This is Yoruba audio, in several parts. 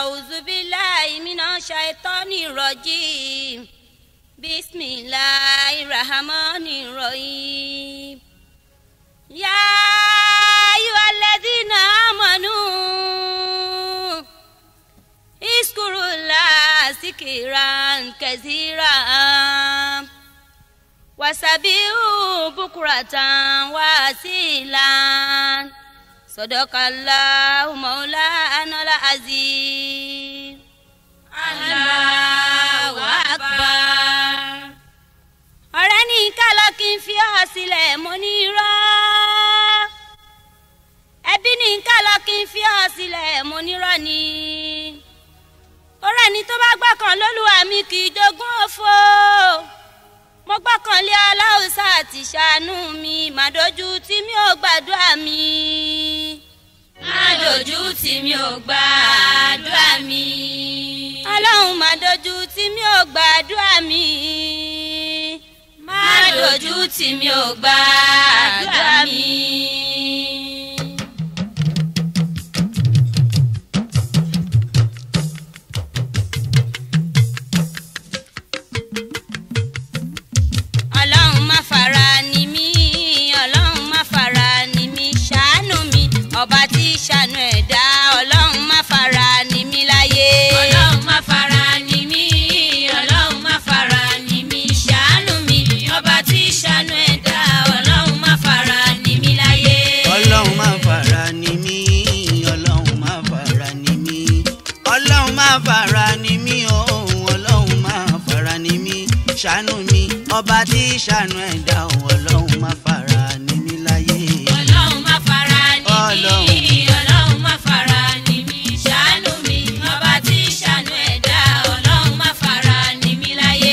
أعوذ بالله من الشيطان الرجيم بسم الله الرحمن الرحيم يا أيها الذين آمنوا اذكروا الله ذكرا كثيرا وسبحوا بكرة وأصيلا صدق الله مولانا العظيم الله أكبر ọ̀rẹ́ ní kálọ̀ kí n fi ọ́ sílẹ̀ mo ní irọ́ ẹbí ní kálọ̀ kí n fi ọ́ sílẹ̀ mo ní irọ́ ni torí ẹni tó bá gbọ́kàn lólúwa mi kì í jogún òfo mo gbọ́kàn lé aláùsá àti ṣàánú mi màdójú tí mi ò gbàdúrà mi Mádójú tí mi ò gbàdúrà mi. ọlọ́run màdójú tí mi ò gbàdúrà mi Mádójú tí mi ò gbàdúrà mi. ọlọ́run má fara ni mí ọlọ́run má fara ni mí ṣàánú mi ọba tí ṣàánú ẹ̀dá ọlọ́run má fara ni mí láyé. Ọlọ́run má fara ni mí. Ọlọ́run má fara ni mí. Ṣàánú mi. Ọba tí ṣàánú ẹ̀dá. Ọlọ́run má fara ni mí láyé. ọlọ́run má fara ni mí ọlọ́run má fara ni mí ọlọ́run má fara ni mí òun ọlọ́run má fara ni mí ṣàánú mi ọba tí ṣàánú ẹ̀dá òun ọlọ́run má fara ni mí láyé. Ọlọ́run má fara ni mí. Ọlọ́run. Ọlọ́run má fara ni mí. Ṣàánú mi. Ọba tí ṣàánú ẹ̀dá. Ọlọ́run má fara ni mí láyé.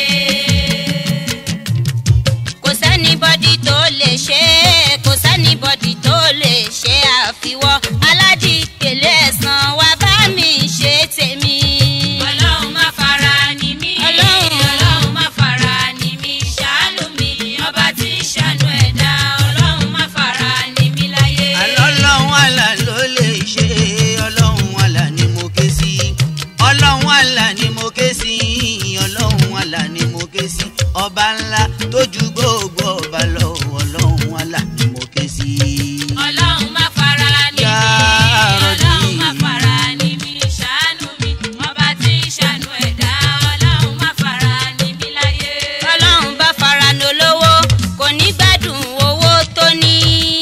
kò sẹ́nibọ́dì tó lè ṣe é kò sẹ́nibọ́dì tó lè ṣe àfiwọ́ aládìpẹ̀lẹ̀ ẹ̀sán wa bá mi ṣe tèmi. Ọlọ́run má fara ni mí. Ọlọ́run. Ọlọ́run má fara ni mí. Ṣàánú mi. Ọba tí ṣàánú ẹ̀dá. Ọlọ́run má fara ni mí láyé. ọlọ́run àlà ló lè ṣe ọlọ́run àlà ni mo ké sí ọlọ́run àlà ni mo ké sí ọlọ́run àlà ni mo ké sí ọba ńlá tó ju gbogbo ọba lọ ọlọ́run àlà ni mo ké sí. Ọlọ́run má fara ni Ya mí. Ọlọ́run má Rabbi. fara ni mí. Ṣàánú mi. Ọba tí ṣàánú ẹ̀dá. Ọlọ́run má fara ni mí láyé. ọlọ́run bá fara ní olówó kò ní gbádùn owó tó ní.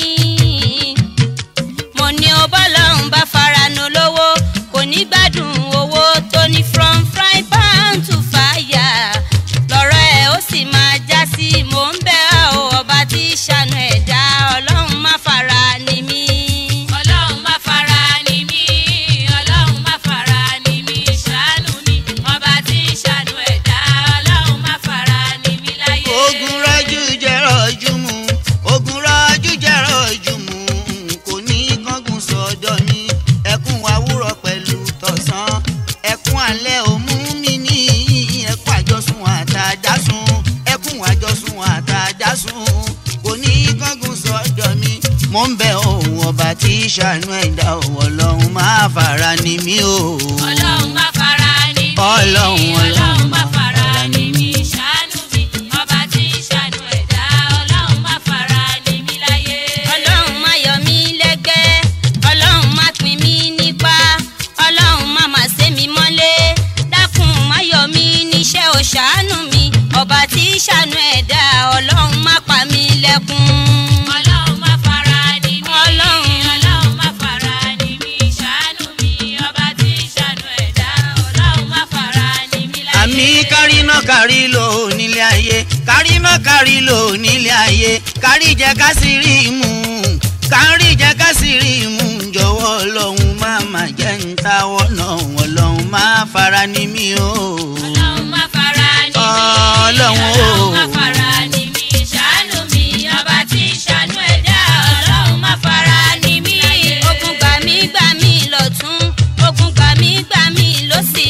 mo ní o bọ́lọ́run bá fara ní olówó kò ní gbádùn owó tó ní from frying pan to fire lọ́rọ̀ ẹ̀ ó sì máa já sí mò ń bẹ̀ ọ́ ọba tí ṣàánú ẹ̀dá ọlọ́run má fara ní mí. Ọlọ́run má fara ni mí. Ọlọ́run má fara ni mí. Ṣàánú mi. Ọba tí ṣàánú ẹ̀dá. Ọlọ́run má fara ni mí láyé. ogun rọ́jú jẹ́ rọ́jú mu ogun rọ́jú jẹ́ rọ́jú mu kò ní kángun sọ́dọ̀ mi ẹkún àwúrọ̀ pẹ̀lú tọ̀sán ẹkún alẹ́ òmú mi ní ẹkún àjọsùn àtàjásùn ẹkún àjọsùn àtàjásùn kò ní kángun sọ́dọ̀ mi mo ń bẹ òun ọba tí ṣàánú ẹ̀dá òun ọlọ́run máa fara ni mí o. Ọlọ́run má fara ni mí. Ọlọ́run, Ọlọ́run má fara ni mí. Ṣàánú mi. Ọba tí ṣàánú ẹ̀dá. Ọlọ́run má fara ni mí láyé. ọlọ́run má yọ mí lẹ́gbẹ́ ọlọ́run má pín mí nípa ọlọ́run má má sé mi mọ́lé dákun má yọ mí níṣẹ́ ò ṣàánú mi ọba tí ṣàánú ẹ̀dá ọlọ́run má pa mí lẹ́kún. Ọlọ́run má fara ni mí. Ọlọ́run. Ọlọ́run má fara ni mí. Ṣàánú mi. Ọba tí ṣàánú ẹ̀dá. Ọlọ́run má fara ni mí láyé. àmì káríná kárí lò nílé ayé káríná kárí lò nílé ayé kárí jẹ ká sì rí mú kárí jẹ ká sì rí mú jọ̀wọ́ ọlọ́run má má jẹ́ ń táwọ́ náà ọlọ́run má fara ní mí o. Ọlọ́run má fara ni mí. Ọlọ́run o. Ọlọ́run má fara ni mí. Ṣàánú mi. Ọba tí ṣàánú ẹ̀dá. Ọlọ́run má fara ni mí. ogun gbà mí gbà mí lọ́tún ogun gbà mí gbà mí lọ́sì.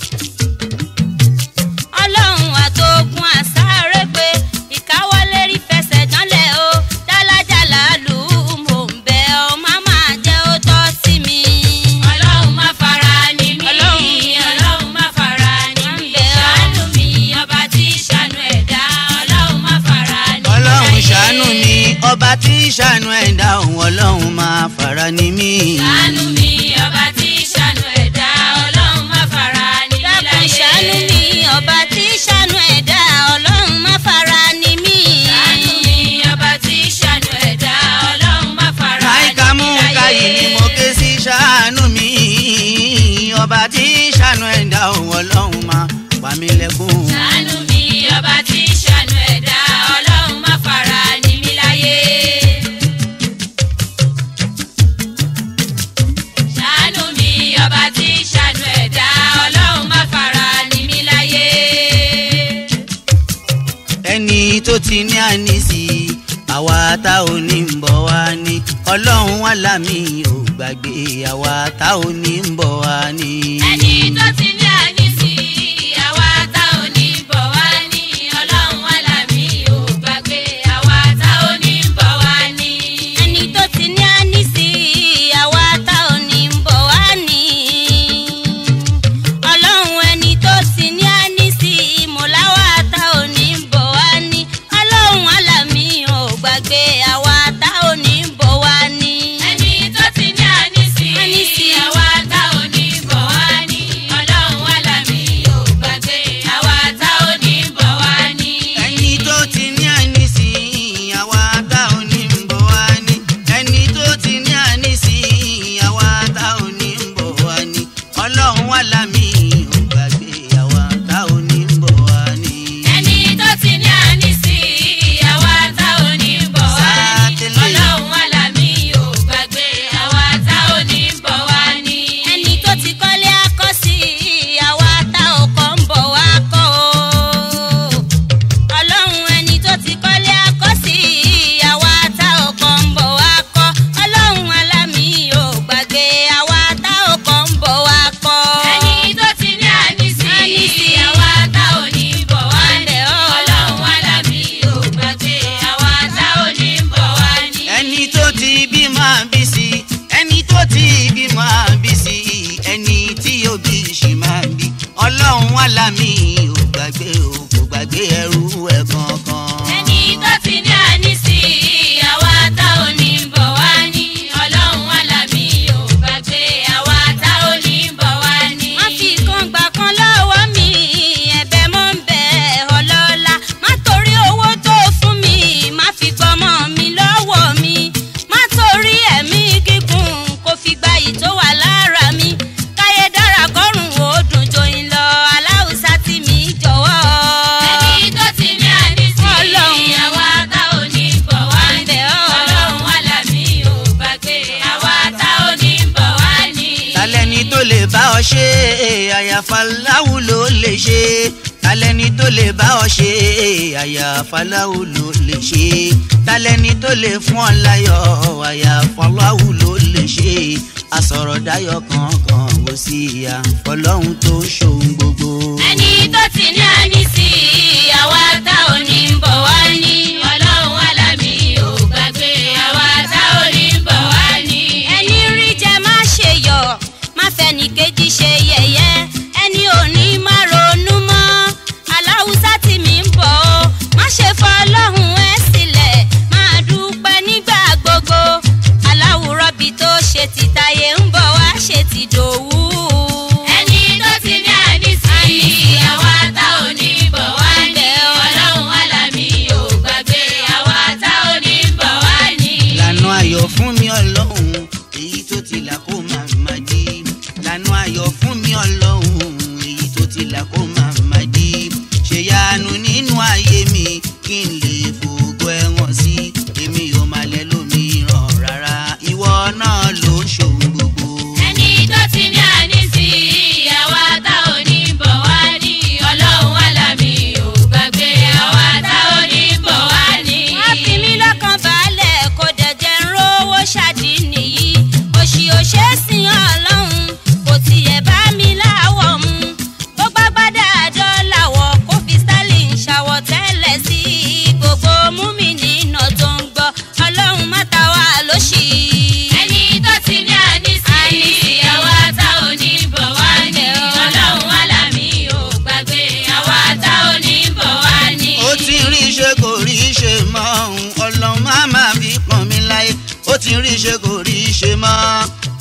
ọlọ́run àtògùn àsáré pé ìkáwọ́lé rí fẹsẹ̀ dánlẹ̀ o dálájà làálù mò ń bẹ ọ má má jẹ́ ó tọ́ sí mi. Ọlọ́run má fara ni mí. Ọlọ́run ṣàánú ẹ̀dá òun ọlọ́run máa fara ní mí. ṣàánú mi ọba tí ṣàánú ẹ̀dá ọlọ́run má fara ní mí dákun láyé. ṣàánú mi ọba tí ṣàánú ẹ̀dá ọlọ́run má fara ní mí. ṣàánú mi ọba tí ṣàánú ẹ̀dá ọlọ́run má fara ní láìka mú mí káyì láyé. ni mo ké sí ṣàánú mi ọba tí ṣàánú ẹ̀dá òun ọlọ́run máa pa mí lẹ́kún. ṣàánú mi ọba tí ṣàánú ẹ̀dá ọlọ́run má fara ní mí láyé. ṣàánú mi ọba tí ṣàánú ẹ̀dá ọlọ́run má fara ní mí láyé. ẹni tó ti ní ànísí àwa tá ò ní ń bọ̀ wá ní ọlọ́run wà lámì ò gbàgbé àwa tá ò ní ń bọ̀ wá ní. ẹni tó ti ní àníṣí àwa tá ò ní bọ̀ wá ní ọlọ́run wà lámì ò gbàgbé àwa tá ò ní bọ̀ wá ní. ẹni tó ti ní ànísí àwa tá ò ní ń bọ̀ wá ní. ọlọ́run ẹni tó ti ní ànísí mọ̀láwá tá ò ní ń bọ̀ wá ní. ọlọ́run alámì ò gbàgbé àwa tá ò ní ń bọ̀ wá ní. ẹni tó ti ní àníṣí Àníṣí. àwa tá ò ní bọ̀ wá ní ọlọ́run wà lámì ò gbàgbé àwa tá ò ní bọ̀ wá ní. ẹni tó ti ní ànísí àwa tá ò ní ń bọ̀ wá ní. ẹni tó ti ní ànísí àwa tá ò ní ń bọ̀ wá ní. ọlọ́run wà lámì ò gbàgbé àwa tá ò ní ń bọ̀ wá ní. ẹni tó ti ní àníṣí àwa tá ò ní bọ̀ wá ní Sátẹ́lẹ̀. ọlọ́run wà lámì ò gbàgbé àwa tá ò ní bọ̀ wá ní. ẹni tó ti kọ́lé akọ́sí àwa tá ò kọ́ ń bọ̀ wá kọ́ o. ọlọ́run ẹni tó ti kọ́lé akọ́sí àwa tá ò kọ́ ń bọ̀ wá kọ́ ọlọ́run alámì ò gbàgbé àwa tá ò kọ́ ń bọ̀ wá kọ́. ẹni tó ti ní àníṣí Àníṣí. àwa tá ò ní bọ̀ wá ní Àbẹ̀ ọ́. ọlọ́run wà lámì ò gbàgbé àwa tá ò ní bọ̀ wá ní. ẹni tó ti bí máa bí sí ẹni tó ti bí máa bí sí ẹni tí yóò bí ṣì máa bí ọlọ́run wà lámì ò gbàgbé ò kò gbàgbé ẹrú ẹ̀ kankan. ẹni tó ti ní àníṣí àwa tá ò ní bọ̀ wá ní ọlọ́run wà lámì ò gbàgbé àwa tá ò ní bọ̀ wá ní. má fi kan gbà kan lọ́wọ́ mi ẹ̀bẹ̀ mọ́ ń bẹ̀ ọlọ́lá má torí owó tó fún mi má fi gbọ́mọ mi lọ́wọ́ mi má torí ẹ̀mí gígùn kó fi gba yìí tó wà lára mi káyé dára kọ́rùn ó dùn joyin lọ aláùsá tí mi jọ̀wọ́. ẹni tó ti ní àníṣí Ọlọ́run. àwa tá ò ní bọ̀ wá ní Àbẹ̀ ọ́. ọlọ́run wà lámì ò gbàgbé àwa tá ò ní bọ̀ wá ní. talẹ́ni tó lè bá ọ ṣe àyàfà láwù ló lè ṣe talẹ́ni tó lè bá ọ ṣe àyàfà láwù ló lè ṣe talẹ́ni tó lè fún ọ láyọ̀ àyàfà láwù ló lè ṣe àsọ̀rọ̀dáyọ̀ kankan kò sí àfọlọ́hún tó ṣòun gbogbo. ẹni tó ti ní àníṣí àwa tá ò ní bọ̀ wá ní ọlọ́run wà lámì ò gbàgbé àwa tá ò ní bọ̀ wá ní. ẹni rí jẹ má ṣe yọ̀ má fẹnì kejì ṣe yẹ̀yẹ́ ẹni òní má ronú mọ́ aláwùsá tí mi ń bọ̀ ọ́ má ṣe fọlọ́hún ẹ sílẹ̀ máa dúpẹ́ nígbà gbogbo aláwùrọ̀bì tó ṣe ti tayé ń bọ̀ wá ṣe ti dòwú. ẹni tó ti ní àníṣí àwa tá ò ní bọ̀ wá ní ọlọ́run wà lámì ò gbàgbé àwa tá ò ní bọ̀ wá ní. lànà ayọ̀ fún mi ọlọ́run èyí tó ti là kó máa má jí lànà ayọ̀ fún mi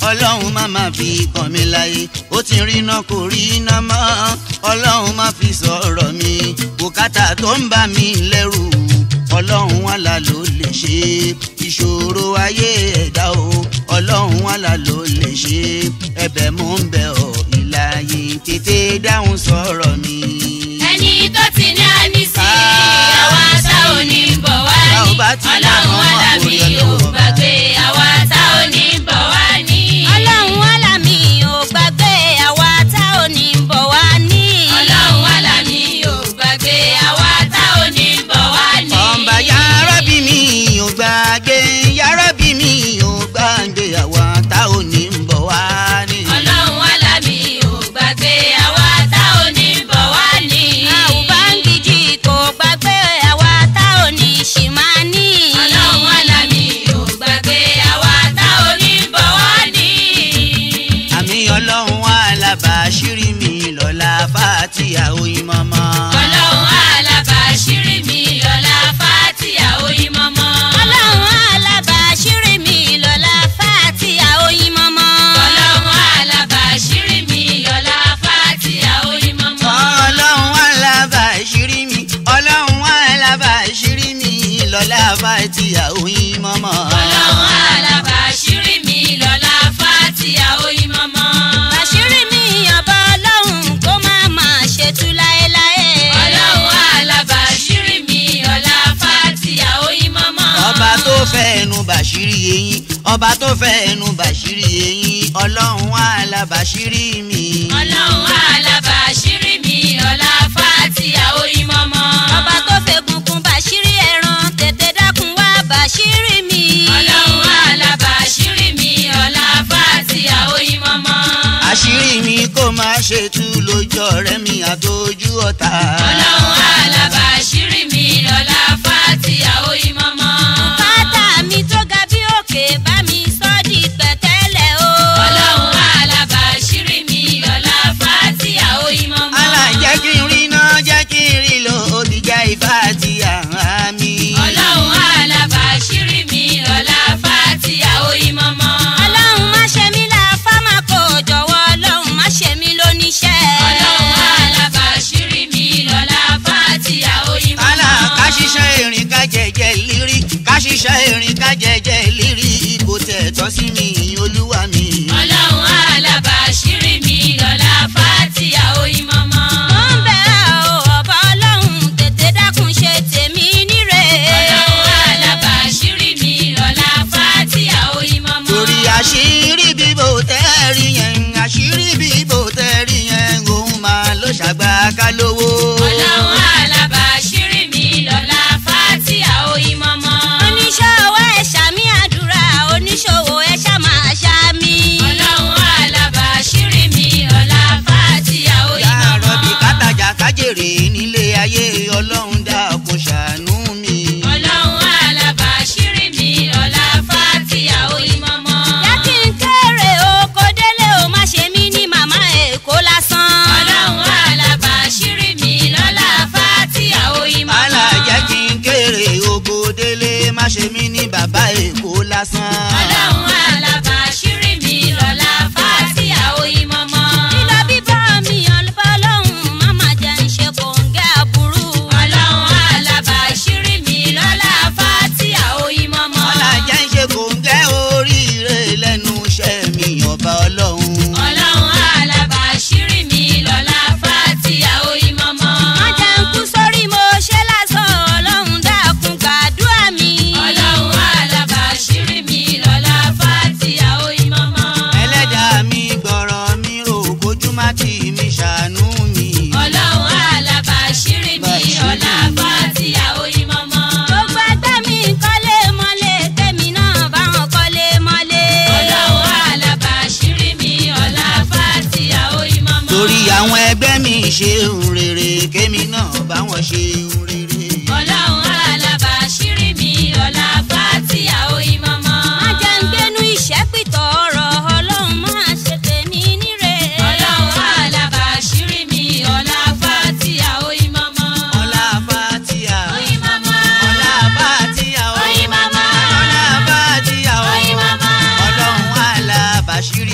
ọlọ́run má má fi kàn mí láyé ó ti rí iná kò rí iná mọ́ ọlọ́run má fi sọ̀rọ̀ mi bùkátà tó ń bà mí lẹ́rù ọlọ́run wàlà ló lè ṣe ìṣòro ayé ẹ̀dá o ọlọ́run wàlà ló lè ṣe ẹ̀bẹ̀ mò ń bẹ̀ ọ́ ìlàyé tètè dáhùn sọ̀rọ̀ mi. ẹni tó ti ní ànísí Ah. àwa tá ò ní bọ̀ wá Tá ò ní bá ti ọlọ́run dáhùn alábí orí ò Ọlọ́run gbàgbé àwa tá ò ní bọ̀ wá ní. ọlọ́run alámì ò gbàgbé àwa tá ò ní bọ̀ wá ní. ọlọ́run alábí ò gbàgbé àwa tá ò ní bọ̀ wá ní. ọba yàrá bí mi ò gbàgbé yàrá bí mi ò gbàgbé àwa tá ò ní ń bọ̀ wá ní. ọlọ́run alábí ò gbàgbé àwa tá ò ní bọ̀ wá ní. àwùbáǹgìjì kò gbàgbé àwa tá ò ní ṣì máa ní. ọlọ́run alábí ò gbàgbé àwa tá ò ní bọ̀ wá ní. àmì ọlọ́run alábàáṣírí mi lọ́la fàtíà oyin mọ́mọ́. ọlọ́run alábàáṣírí mi lọ́la fàtíà oyin mọ́mọ́. ọlọ́run alábàáṣírí mi lọ́la fàtíà oyin mọ́mọ́. ọlọ́run alábàáṣírí mi lọ́la fàtíà oyin mọ́mọ́. ọlọ́run alábàáṣírí mi ọlọ́run alábàáṣírí mi lọ́la fàtíà oyin mọ́mọ́. ọlọ́run alábàáṣírí mi lọ́la fàtíà oyin mọ́mọ́. àṣírí mi ọba ọlọ́run kó má máa ṣètú láéláé. ọlọ́run alábàáṣírí mi lọ́la fàtíà oyin mọ́mọ́. ọba tó fẹ́ ẹnu bàṣírí eyín ọba tó fẹ́ ẹnu bàṣírí eyín ọlọ́run alábàáṣírí mi. ọlọ́run alábàáṣírí mi lọ́la fàtíà oyin mọ́mọ́. ọba tó fẹ́gungun bàṣírí ẹran tètè dákun wá bàṣírí mi. ọlọ́run alábàáṣírí mi lọ́la fàtíà oyin mọ́mọ́. àṣírí mi kò máa ṣe tú lójú ọ̀rẹ́ mi àtọ́jú ọ̀tá. ọlọ́run alábàáṣírí mi lọ́la fàtíà oyin mọ́mọ́. bàtà mi tó ga bí òkè bá mi sọ́ di pẹ̀tẹ́lẹ̀ o. ọlọ́run alábàáṣírí mi lọ́la fàtíà oyin mọ́mọ́. àlà jẹ́ kí n rí iná jẹ́ kí n rí lò ó ti já ifá àti àhán mi. ọlọ́run alábàáṣírí mi lọ́la fàtíà oyin mọ́mọ́. ọlọ́run má ṣe mí láfá má kó jọ̀wọ́ ọlọ́run má ṣe mí lóníṣẹ́. ọlọ́run alábàáṣírí mi lọ́la fàtíà oyin mọ́mọ́. àlà ká ṣiṣẹ́ erin ká jẹjẹ lírí ká ṣiṣẹ́ erin ká jẹjẹ lírí kò tẹ̀ tọ́ sí mi olúwa mi. ọlọ́run alábàáṣírí mi lọ́la fàtíà oyin mọ́mọ́. mo ń bẹ̀ ọ́ ọba ọlọ́run tètè dákun ṣe tèmi níre. ọlọ́run alábàáṣírí mi lọ́la fàtíà oyin mọ́mọ́. torí àṣírí bíbò tẹ́rì yẹn àṣírí bíbò tẹ́rì yẹn òun máa ló ṣàgbà ká lówó. ọlọ́run alábàáṣírí mi lọ́la fàtíà oyin mọ́mọ́. oníṣòwò ẹ̀ ṣàmì àdúrà oníṣòwò ẹ̀ ṣàmà ṣàmì. ọlọ́run alábàáṣírí mi lọ́la fàtíà oyin yàrá bí mọ́mọ́. kátàjà kájèrè nílé ayé ọlọ́run dákun ṣàánú mi. ọlọ́run alábàáṣírí mi lọ́la fàtíà oyin mọ́mọ́. yá kí n kéré oko délé o má ṣe mí ní màmá èkó lásán. ọlọ́run alábàáṣírí mi lọ́la fàtíà oyin mọ́mọ́. àlà jẹ́ kí n kéré oko délé má ṣe mí ní bàbá èkó lásán. ọlọ́run alábàáṣírí mi lọ́la fàtíà oyin mọ́mọ́. lílọ bíbọ̀ mi ọlọ́pàá ọlọ́run má má jẹ́ ń ṣe kòǹgẹ́ àbúrú. ọlọ́run alábàáṣírí mi lọ́la fàtíà oyin mọ́mọ́. ọ̀là jẹ́ ń ṣe kòńgẹ́ oríire lẹ́nu iṣẹ́ mi ọba ọlọ́run. ọlọ́run alábàáṣírí mi lọ́la fàtíà oyin mọ́mọ́. má jẹ́ ń kú sórí mo ṣe lásán ọlọ́run dákun gbàdúrà mi. ọlọ́run alábàáṣírí mi lọ́la fàtíà oyin mọ́mọ́. ẹlẹ́dàá mi gbọ́rọ̀ mi rò kójú má tì mí ṣàánú mi. ọlọ́run alábàáṣírí mi lọ́la fàtíà oyin mọ́mọ́. gbogbo ẹgbẹ́ mi kọ́lé mọ́lé tèmi náà báwọn kọ́lé mọ́lé. ọlọ́run alábàáṣírí mi lọ́la fàtíà oyin mọ́mọ́. torí àwọn ẹgbẹ́ mi ṣe ń rere kémi náà bá wọn ṣe ń rere. ọlọ́run alábàáṣírí mi lọ́la fàtíà oyin mọ́mọ́. má jẹ́ ń gbénú ìṣẹ́pìtọ̀ ọ̀rọ̀ ọlọ́run má ṣe tèmi níre. ọlọ́run alábàáṣírí mi lọ́la fàtíà oyin mọ́mọ́. ọlá fatia oyin mọ́mọ́. ọlá fatia oyin mọ́mọ́. ọlá fatia oyin mọ́mọ́. ọlọ́run alábàṣírí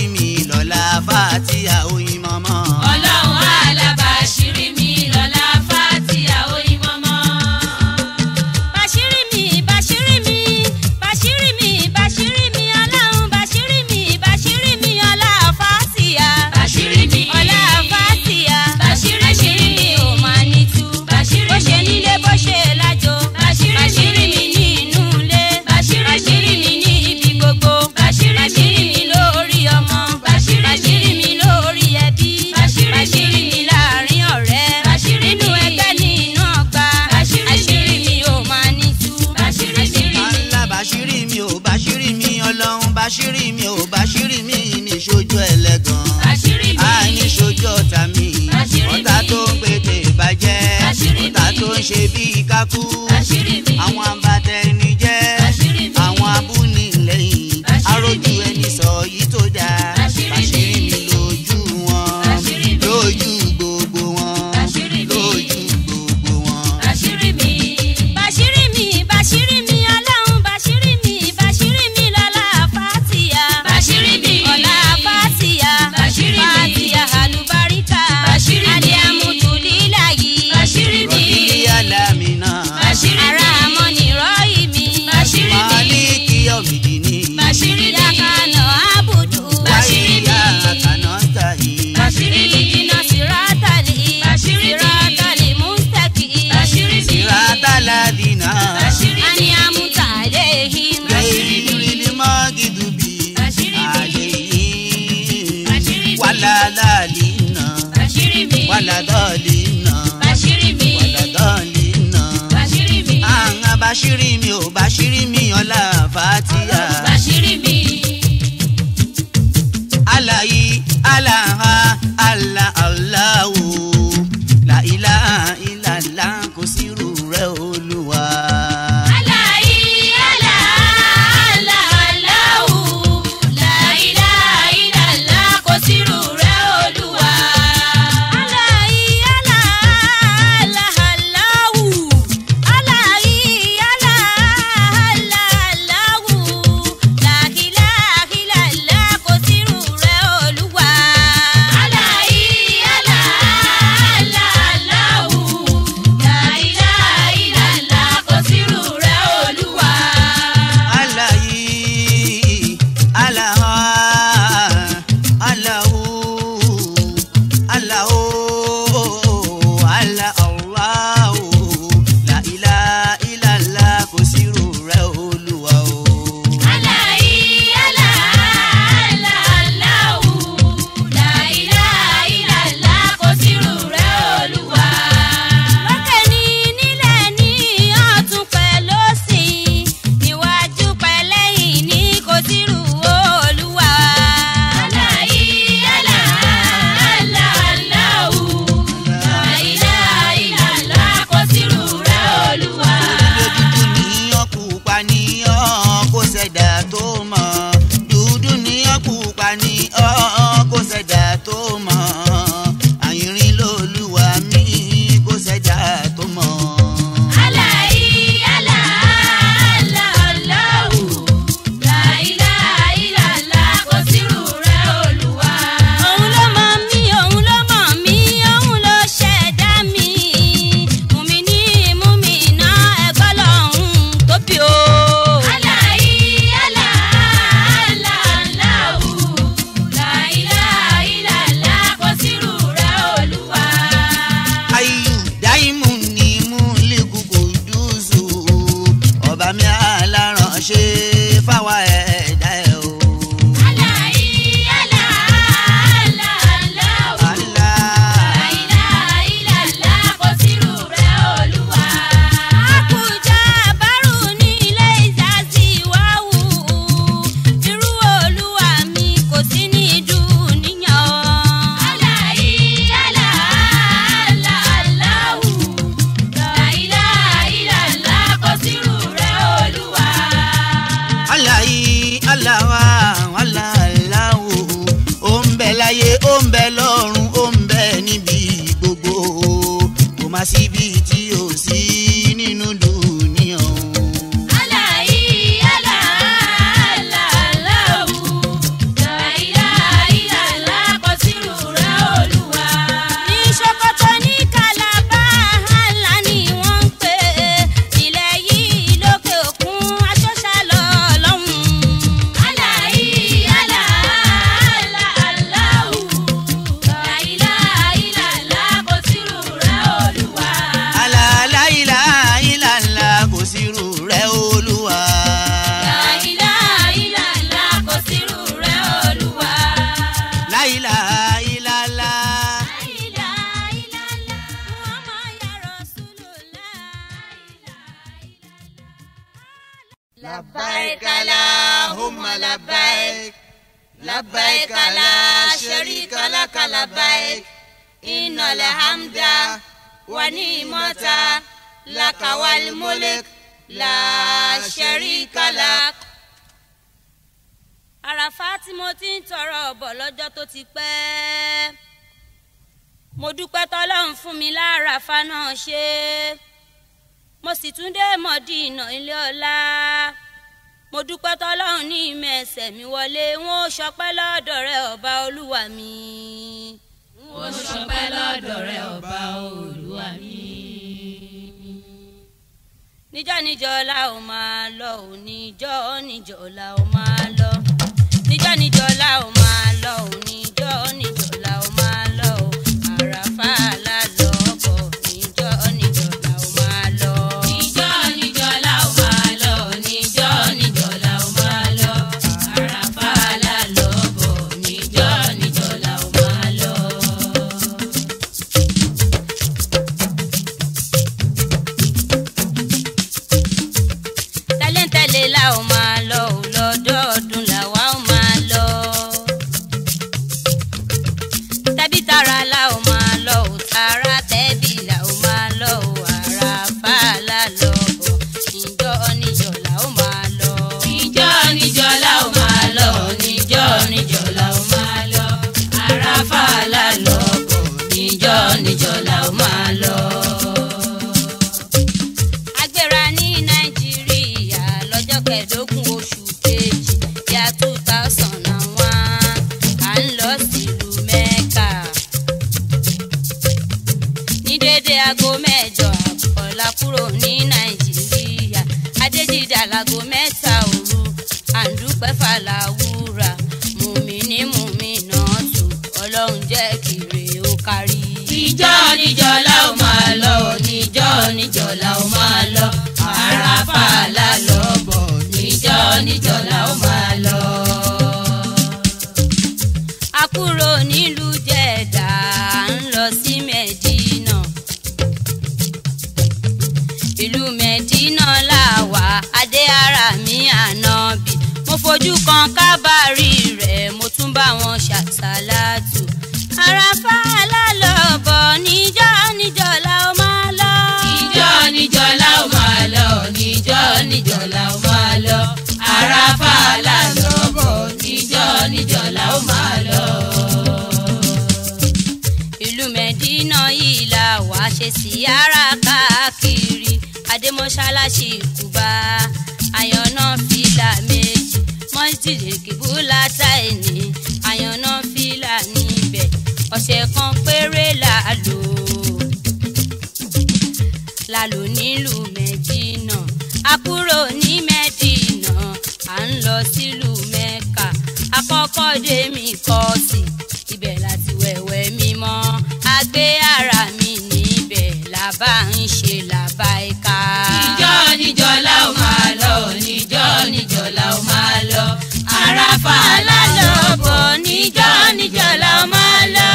ṣe bí kákú àṣírí mi. àwọn abatẹni jẹ́ Àṣírí mi. àwọn abúnilẹ́yìn Àṣírí arójú mi. ẹni sọ yìí tó dáa Àṣírí mi. mi lójú wọn Àṣírí mi. lójú gbogbo wọn Àṣírí mi. lójú gbogbo wọn. àṣírí mi. Bàṣírí mi, bàṣírí mi, ọlọ́run bàṣírí mi, bàṣírí mi lọ́la fàtíà. Bàṣírí mi. Ọ̀la fàtíà. Bàṣírí mi. Fàtíà àlùbáríkà. Bàṣírí mi. Àlìámùtù lílàyé. Bàṣírí mi. rọ̀bì alámìnà Bàṣírí mi. Ara àmọ́ nìrọ̀ ìmí. Bàṣírí mi. máàlìkì ọ̀mìdìní Bàṣírí mi. Ìyákanà àbùdù. Bàṣírí mi. wáyé àkànná tàyè. Bàṣírí mi. Ìdìnnà sírátàlì. Bàṣírí mi. Sírátàlì mústàkì. Bàṣírí mi. sírátàládìnà Bàṣírí mi. Àníàmùtà àléhìm. gẹ̀ẹ́rì mọ́gìdùbí Bàṣírí mi. àlèyé Bàṣírí mi. wàlálàlìnà Bàṣírí mi. wàládọ́ọ̀lìnà Bàṣírí mi. wàládọ́ọ̀lìnà. Bàṣírí mi. àwọn bàṣírí mi ò bàṣírí mi ọ̀la fàtíà. Bàṣírí mi. alayi alaha ala alahu la ilaha illallah kò sírù rẹ̀ olúwa. Aláì alá alá aláwù láìlá ìlàlá kò sírù rẹ̀ olúwa. Aláì alá alá aláwù. Aláì alá alá aláwù. Láhìláhìlálá kò sírù rẹ̀ Olúwa. Aláì alá alá aláwù láìlá ìlàlá kò sírù rẹ̀ olúwa. alayi alaha alahu alahu ala allahu la ilaha illallah kò sírù rẹ̀ olúwa o. Aláì alá alá aláwù láìlá ìlàlá kò sírù rẹ̀ olúwa. lókè ní nílẹ̀ ní ọ̀tún pẹ̀lú òsì níwájú pẹ̀lẹ́yìn ní kò sírù olúwa. Aláì alá alá aláwù láìlá ìlàlá kò sírù rẹ̀ olúwa. dúdú níyàn pupa níyàn kó ṣẹ̀dá tó mọ̀ dúdú níyàn pupa níyàn kó ṣẹ̀dá tó mọ̀ àyìnrín lolúwa mi kó ṣẹ̀dá tó mọ̀. Aláì alá alá aláwù láìlá ìlàlá kò sírù rẹ̀ olúwa. òun ló mọ̀ mí òun ló mọ̀ mí òun ló ṣẹ̀dá mi mùmí ní mùmí iná ẹ̀gbọ́n lọ́hùn tóbi o. Aláì alá alá aláwù láìlá ìlàlá kò sírù rẹ̀ olúwa. ayù dáìmù ni mú lẹ́kùkù dùzù ọba mi aláránṣẹ́ fáwa ẹ̀dá ẹ̀ o. Aláì alá alá aláwù Allah. láìlá ìlàlá kò sírù rẹ̀ olúwa. Àkùjá bárù ní ilé ìjàsí wáwù. Irú olúwa mi kò sí ní dúníyàn. Aláì alá alá aláwù láìlá ìlàlá kò sírù rẹ̀ olúwa. aláyí aláwa aláàláwò ó ń bẹ láyé ó ń bẹ lọ́run ó ń bẹ níbi gbogbo kò má síbi tí ò sí nínú dùníyàn. Aláì alá alá aláwù láìlá ìlàlá kò sírù rẹ̀ olúwa. Ní Ṣókótó ní Kàlábá, àlá ni wọ́n ń pè é. Ilẹ̀ yìí lókè òkun, aṣọ́ṣà lọ lọ́hùn. Aláì alá alá aláwù láìlá ìlàlá kò sírù rẹ̀ olúwa. alàlàyìlà ìlàlà kò sí irú rẹ̀ olúwa. Láìlá ìlàlá kò sírù rẹ̀ olúwa. láyìlà ìlàlà. Láìlá ìlàlá Muhammad ya Rasulullah. لبيك اللهم لبيك لبيك لا شريك لك لبيك إن الحمد والنعمة lakawal mulk la sharika lak. àràfá tí mo ti ń tọrọ ọ̀bọ̀ lọ́jọ́ tó ti pẹ́ mo dúpẹ́ tọ́lọ́run fún mi láràfá náà ṣe mo sì tún dé mọ̀dínà ilé ọlá mo dúpẹ́ tọ́lọ́run ní ìmọ̀ ẹsẹ̀ mi wọlé wọn ò ṣọpẹ́ lọ́dọ̀ rẹ ọba olúwa mi. mo ṣọpẹ́ lọ́dọ̀ rẹ ọba olúwa mi. níjọ́ níjọ́ la ó máa lọ ò níjọ́ níjọ́ la ó máa lọ níjọ́ níjọ́ la ó máa lọ ò níjọ́ níjọ́ la ó máa lọ ò àràfà la lọ bọ̀ níjọ́ níjọ́ la ó máa lọ. níjọ́ níjọ́ la ó máa lọ níjọ́ níjọ́ la ó máa lọ àràfà la lọ bọ̀ níjọ́ níjọ́ la ó máa lọ. tẹ́lẹ̀tẹ́lẹ̀ la ó máa lọ ò lọ́dọọdún làwa ó máa lọ. tẹ́bí tara la ó máa lọ ò tara tẹ́bí la ó máa lọ ò àràfà la lọ bọ̀ níjọ́ níjọ́ la ó máa lọ. níjọ́ níjọ́ la ó máa lọ níjọ́ níjọ́ la ó máa lọ àràfà la lọ bọ̀ níjọ́ níjọ́ la ó máa lọ. agbéra ní nàìjíríà lọ́jọ́ kẹẹ̀ẹ́dógún oṣù kejì yá two thousand and one à ń lọ sílùú mẹ́kà. ní dédé aago mẹ́jọ àbọ̀ la kúrò ní nàìjíríà adéjìdá láago mẹ́ta òru àǹdúpẹ́ fàlàwúrà mùmíní mùmínà tù ọlọ́run jẹ́ kiri ó kárí. níjọ́ níjọ́ la ó máa lọ níjọ́ níjọ́ la ó máa lọ àràfà la lọ bọ̀ níjọ́ níjọ́ la ó máa lọ. a kúrò nílùú jẹ̀dá ń lọ sí mẹ́dínà ìlú mẹ́dínà là wà adé ara mi ànábì mo fojú kan kábàárì rẹ̀ mo tún bá wọn ṣàṣàlátù àràfà lálọ́bọ̀ níjọ́ níjọ́ la ó máa lọ. níjọ́ níjọ́ la ó máa lọ níjọ́ níjọ́ la ó máa lọ àràfà la lọ bọ̀ níjọ́ níjọ́ la ó máa lọ. ìlú mẹ́dínà yìí la wà ṣe sí ara káàkiri adémọ́ṣáláṣí kùbá àyànná fìlà méjì mọ́sídìí kìbúlà táìní àyànná fìlà níbẹ̀ ọ̀sẹ̀ kan péré la lò la lò nílùú mẹ́dínà a kúrò ní mẹ́dínà à ń lọ sílùú mẹ́kà àkọ́kọ́ dé mi kọ́ sí ibẹ̀ láti wẹ̀wẹ̀ mímọ́ a gbé ara mi níbẹ̀ làbá ń ṣe làbá ẹ̀ka. níjọ́ níjọ́ la ó máa lọ níjọ́ níjọ́ la ó máa lọ àràfà la lọ bọ̀ níjọ́ níjọ́ la ó máa lọ.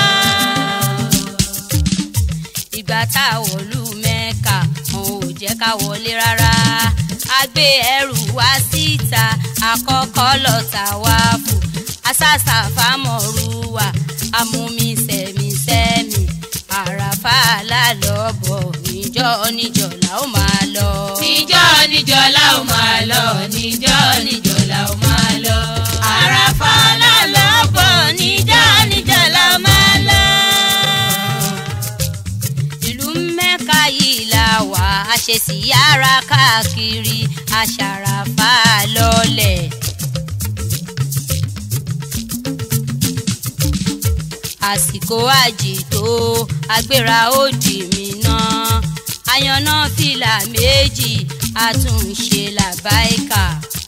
ìgbà tá a wọ̀lú mẹ́ka wọn ò jẹ́ ká wọlé rárá a gbé ẹrù wá síta àkọ́kọ́ lọ tàwáàfù asásà fámọ̀rúwà amúmi sẹ̀mísẹ́mì àràfà lálọ́bọ̀ níjọ́ níjọ́ la ó máa lọ. níjọ́ níjọ́ la ó máa lọ níjọ́ níjọ́ la ó máa lọ àràfà la lọ bọ̀ níjọ́ níjọ́ la ó máa lọ. ìlú mẹ́ka yìí la wà á ṣe sí yàrá káàkiri aṣàràfà lọ́lẹ̀. àsìkò àjìtó agbéra ó dì mí náà àyànná fìlà méjì àtúnṣe làbáìkà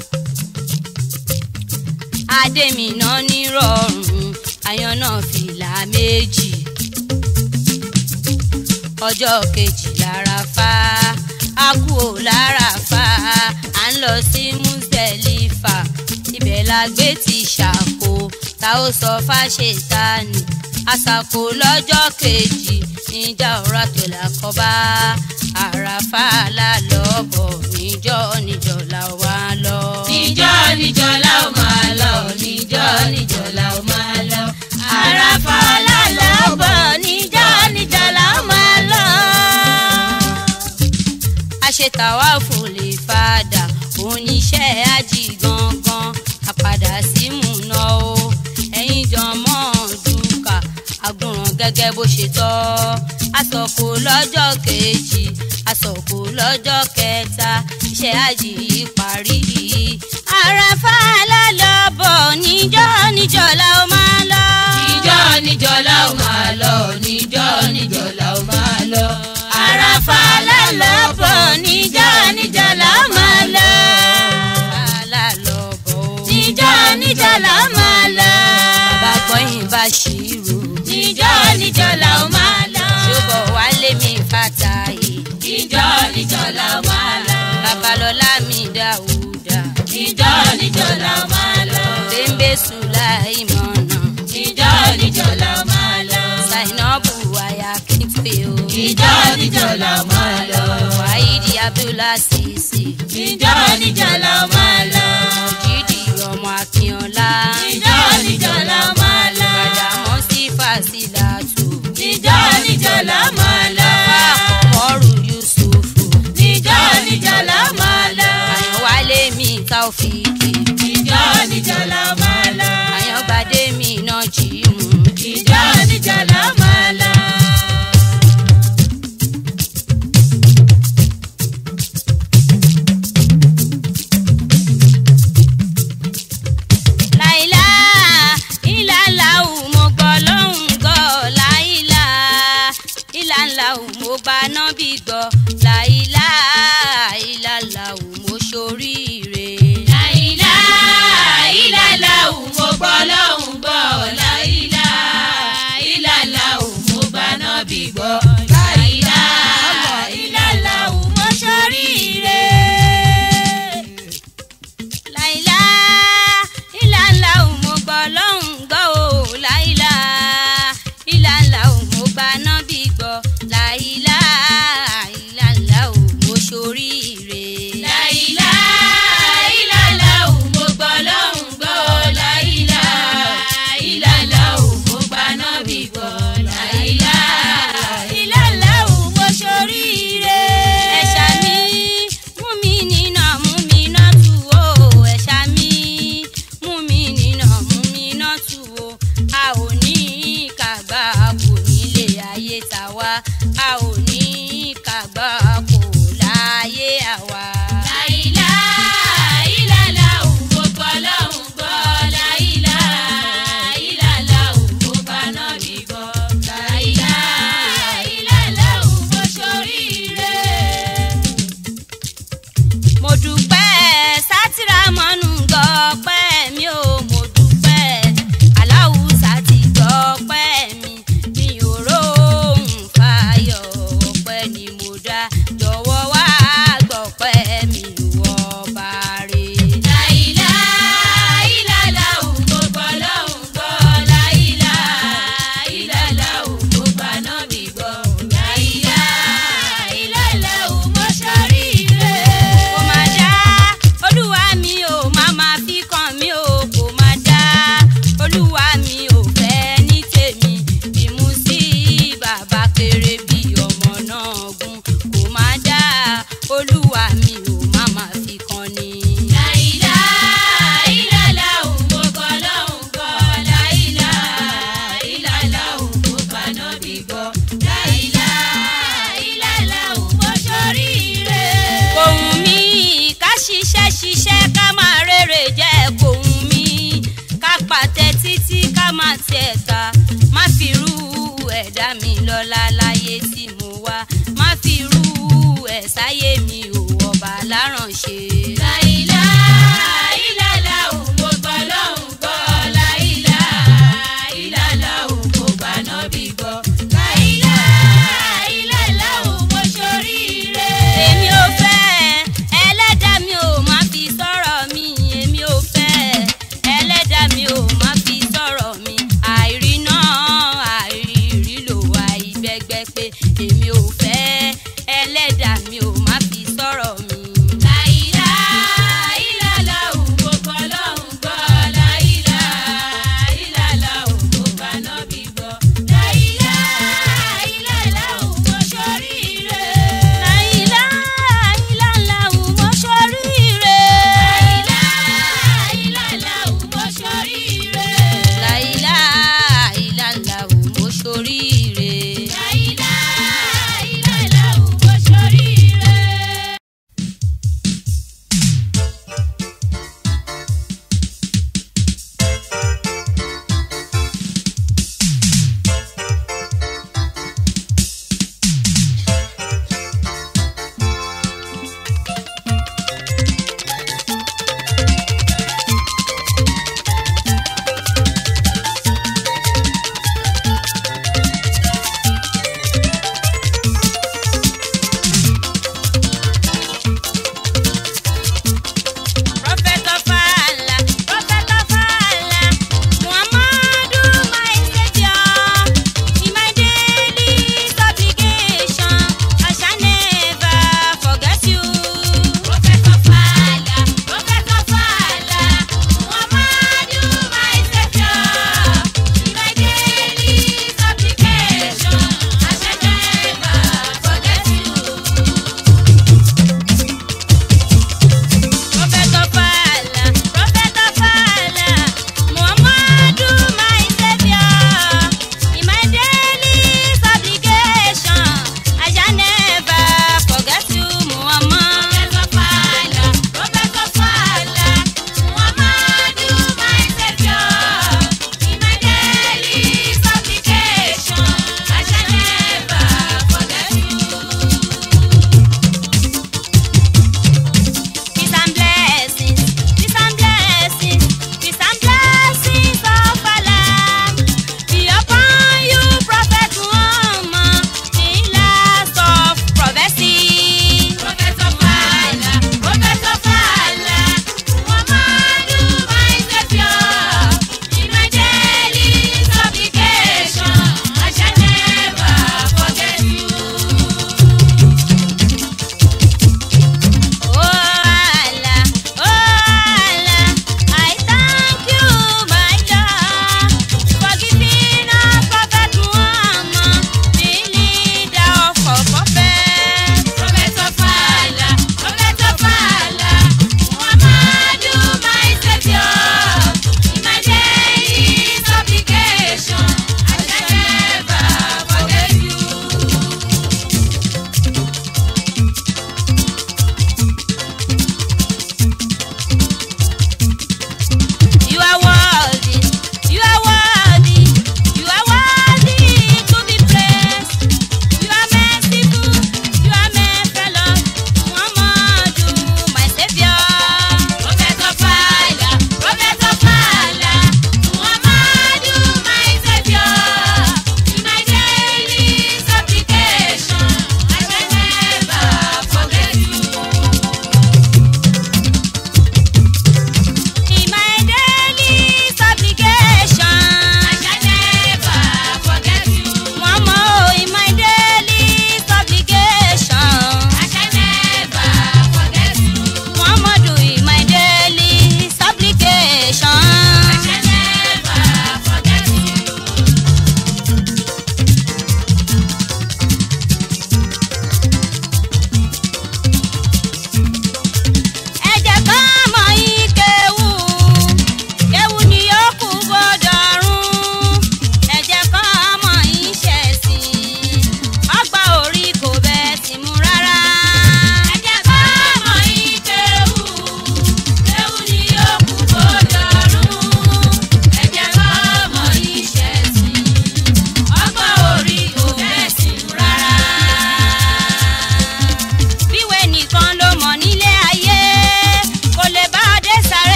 adémínà nírọ̀rùn àyànná fìlà méjì ọjọ́ kejì lára fa a kú ò lára fa à ń lọ sí Muzdalifa ibẹ̀ la gbé ti ṣàkó ta ó sọ fáṣetánì àṣàkó lọ́jọ́ kejì níjà ọ̀rá tó là kọ́ bá àràfà lálọ́bọ̀ níjọ́ níjọ́ la wá lọ. níjọ́ níjọ́ la ó máa lọ níjọ́ níjọ́ la ó máa lọ àràfà la lọ bọ̀ níjọ́ níjọ́ la ó máa lọ. tàwáfù lè padà oníṣẹ́ àjì gangan àpàdà sí múná o ẹ̀yin jọmọ́ dùkà àgùnràn gẹ́gẹ́ bó ṣe tọ́ àsọ̀kò lọ́jọ́ kejì àsọ̀kò lọ́jọ́ kẹta iṣẹ́ àjì yìí parí. àràfà lálọ́bọ̀ níjọ́ níjọ́ la ó máa lọ. níjọ́ níjọ́ la ó máa lọ níjọ́ níjọ́ la ó máa lọ. àràfà lálọ́bọ̀ níjọ́ níjọ́ la ó máa lọ. lálọ́bọ̀ níjọ́ níjọ́ la ó máa lọ. bàbá gbọ́yìn bá ṣírò. níjọ́ níjọ́ la ó máa lọ. ṣùgbọ́n wálé mi fàtàyè. níjọ́ níjọ́ la ó máa lọ. babalọ́lá mi dáúdà. níjọ́ níjọ́ la ó máa lọ. bẹ́ńbẹ́ sùláìmọ̀nà. níjọ́ níjọ́ la ó máa lọ. zainabu aya kíntì o. níjọ́ níjọ́ la ó máa lọ. wáídì abdullahi sisi. níjọ́ níjọ́ la ó máa lọ. jídì ọmọ akínọlá. níjọ́ níjọ́ la ó máa lọ. bàdàmọ́ sí fàṣílàtù. níjọ́ níjọ́ la ó máa lọ. àkọ́mọ́rù yusufu. níjọ́ níjọ́ la ó máa lọ. àyànwálé mi taofiki. níjọ́ níjọ́ la ó máa lọ. àyàngbádé mi náà jí mu. níjọ́ níjọ́ la ó máa lọ. láìlá ìlàlá ò mo gbọ́ lọ́hùn gbọ́ láìlá ìlàlá ò mo bá nábì gbọ́ láìlá ìlàlá ò mo ṣoríire. láìlá ìlàlá ò mo gbọ́ lọ́hùn gbọ́ láìlá ìlàlá ò mo bá nábì gbọ́ láìlá ìlàlá ò mo ṣoríire. láìlá ìlàlá ò mo gbọ́ lọ́hùn gbọ́ o láìlá ìlàlá ò mo bá nábì gbọ́ láìlá ìlàlá ò mo ṣoríire. láìlá ìlàlá ò mo gbọ́ lọ́hùn gbọ́ láìlá ìlàlá ò mo bá nábì gbọ́ láìlá ìlàlá ò mo ṣoríire. ẹ̀ṣà mi mú mi nínà mú mi náà tù ó ẹ̀ṣà mi mú mi nínà mú mi náà tù ó a ò ní kàgbá kò nílé ayé tàwa a ò ní kàgbá kò láyé àwa. láìlá ìlàlá ò mo gbọ́ lọ́hùn gbọ́ láìlá ìlàlá ò mo bá nábì gbọ́ láìlá ìlàlá ò mo ṣoríire. mo dúpẹ́ sátìrà mọ́nú gbọ́pẹ́ mi ò mo dúpẹ́ aláwùsá ti gbọ́pẹ́ mi mi ò róhùn fàyọ̀ ọpẹ́ ni mo dá jọ̀wọ́ wá gbọ́pẹ́ mi wọ bàrẹ̀. láìlá ìlàlá ò mo gbọ́ lọ́hùn gbọ́ láìlá ìlàlá ò mo bá nábì gbọ́ láìlá ìlàlá ò mo ṣoríire. kò má dá olúwa mi ò má má fi kàn mí o kò má dá olúwa mi ò fẹ́ ní tèmi bí mo sí bàbá kéré bí ọmọ náà gún kò má dá olúwa mi ò má má fi kàn ní. láìlá ìlàlá ò mo gbọ́ lọ́hùn gbọ́ láìlá ìlàlá ò mo bá nábì gbọ́ láìlá ìlàlá ò mo ṣoríire. kò wù mí ká ṣiṣẹ́ ṣiṣẹ́ ká máa rere jẹ́ kò wù mí ká pàtẹ títí ká máa tiẹ̀ ta má fi rú ẹ̀dá mi lọ́la láyé tí mo wá má fi rú ẹ̀ sáyé mi ò ọba láránṣẹ́. láìlá ìlàlá ò mo gbọ́ lọ́hùn gbọ́ láìlá ìlàlá ò mo bá nábì gbọ́ láìlá ìlàlá ò mo ṣoríire. èmi ò fẹ́ ẹlẹ́dàá mi ò má fi sọ̀rọ̀ mi èmi ò fẹ́ ẹlẹ́dàá mi ò má fi sọ̀rọ̀ mi àìrí náà àìrí lò wá ìgbẹ́gbẹ́ pé èmi ò fẹ́ ẹlẹ́dàá mi ò